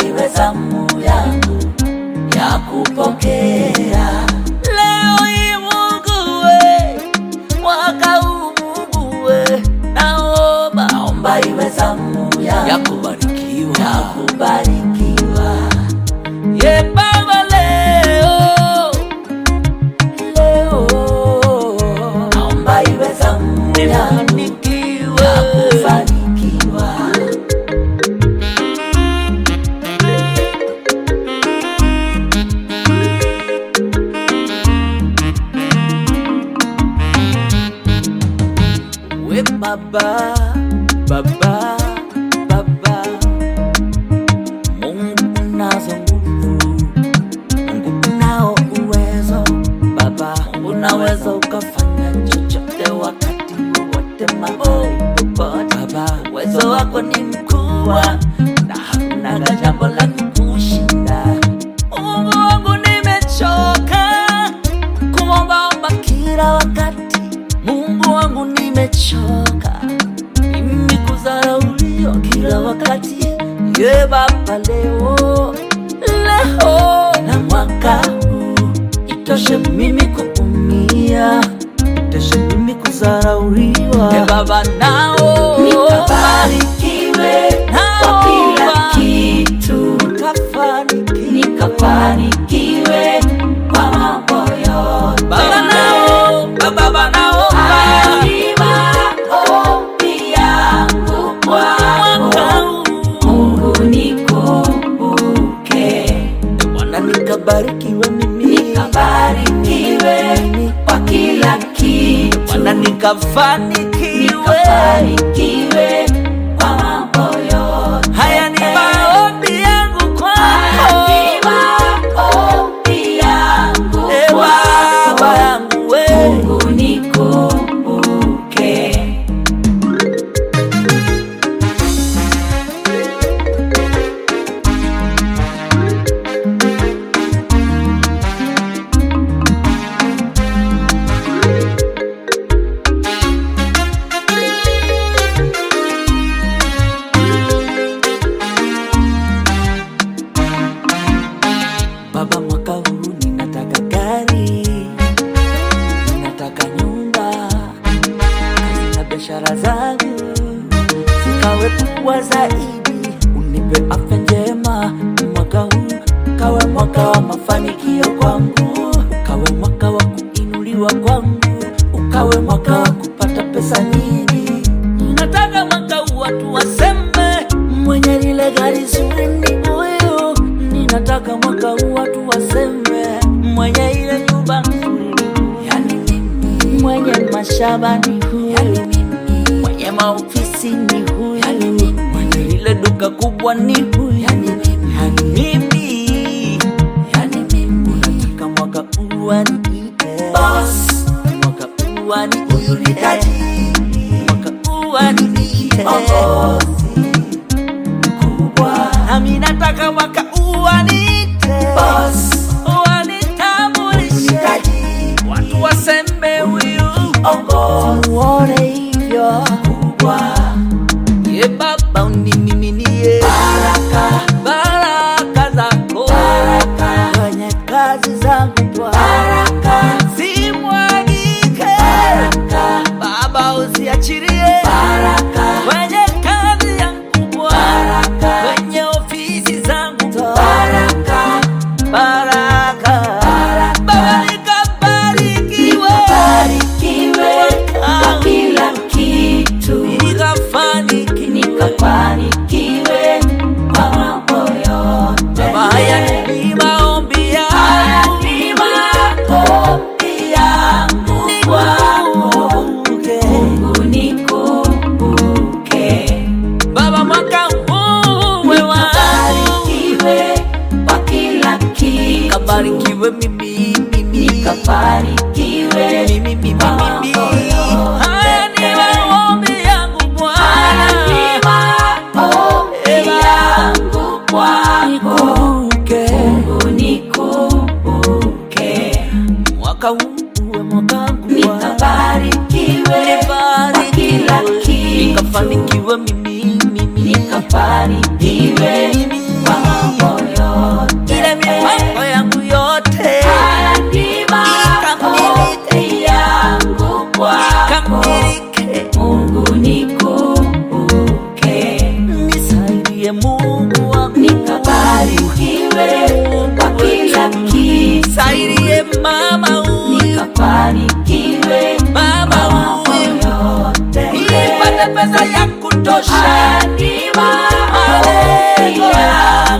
iwe zamu yangu ya kupokea. Leo hii Mungu we, mwaka huu Mungu we, naomba naomba iwe zamu yangu ya kubarikiwa ya kubarikiwa. Ye Baba, leo leo naomba iwe zamu yangu nifanikiwe ya kufanikiwa. we baba baba baba Mungu unazo nguvu, Mungu unao uwezo Baba, Mungu unaweza ukafanya chochote wakati wowote mahali popote Baba, uwezo wako ni mkubwa na hakuna jambo la kukushinda. Mungu wangu, nimechoka kuombaomba kila wakati. Mungu wangu, nimechoka mimi kudharauliwa kila wakati. Ye Baba, leo leo na mwaka huu itoshe mimi kuumia, itoshe mimi kudharauliwa. Ye Baba, nao nikabarikiwe kwa kila naomba kitu, nikafanikiwe. nikafanikiwe kwa mambo yote. Baba, naomba Baba, naomba Haya ni maombi yangu kwako, mwaka huu Mungu nikumbuke, Bwana, nikabarikiwe mimi nikabarikiwe kwa kila kitu, Bwana, nikafanikiwe. nikafanikiwe kwa mambo yote. Haya ni maombi yangu kwako, e Baba yangu we. Mungu nikumbuke. Baba, mwaka huu ninataka gari, ninataka nyumba, kazi na biashara zangu zikawe kubwa zaidi. Unipe afya njema mwaka huu, kawe mwaka wa mafanikio kwangu, kawe mwaka wa kuinuliwa kwangu, ukawe mwaka wa kupata pesa nyingi. Nataka mwaka huu watu waseme mwenye lile gari zuri ni huyu. Ninataka mwaka huu watu waseme mwenye ile nyumba nzuri, yani mimi. Mwenye mashamba ni huyu, yani mimi. Mwenye maofisi ni huyu, yani mimi. Mwenye ile duka kubwa ni huyu, yani mimi. Yani mimi, yani mimi. Unataka mwaka huu waniite boss, mwaka huu waniite Huyu ni tajiri. mwaka huu waniite Kiongozi mkubwa. nami nataka mwaka uwanite Boss. wanitambulishe Tajiri. watu waseme huyu Kiongozi muone hivyo mkubwa. ye baba unimiminie Baraka, baraka zako baraka, kwenye kazi zangu Bwana baraka, zimwagike baraka, baba usiachilie baraka, kwenye kazi yangu Bwana baraka, kwenye ofisi zangu baraka, baraka baraka. baba nikabarikiwe Nikabarikiwe kwa kila kitu, nikafanikiwe nikafanikiwe kwa mambo yote. baba haya ni maombi Haya yangu ni maombi yangu kwako, Nikumbuke. Mungu nikumbuke. baba mwaka huu we wangu Nikabarikiwe kwa kila kitu, kabarikiwe mimi mimi nikafanikiwe mimi mimi kwa mimi mambo yote. haya ni maombi yangu Haya ni Bwana maombi yangu kwako, nikumbuke Mungu nikumbuke. mwaka huu uwe mwaka wangu Bwana Nikabarikiwe kwa kila kitu, nikafanikiwe mimi mimi nikafanikiwe kwa mambo mama huyu nikafanikiwe mama mambo huyu yote nipate pesa ya kutosha hadi maombi Haleluya. yangu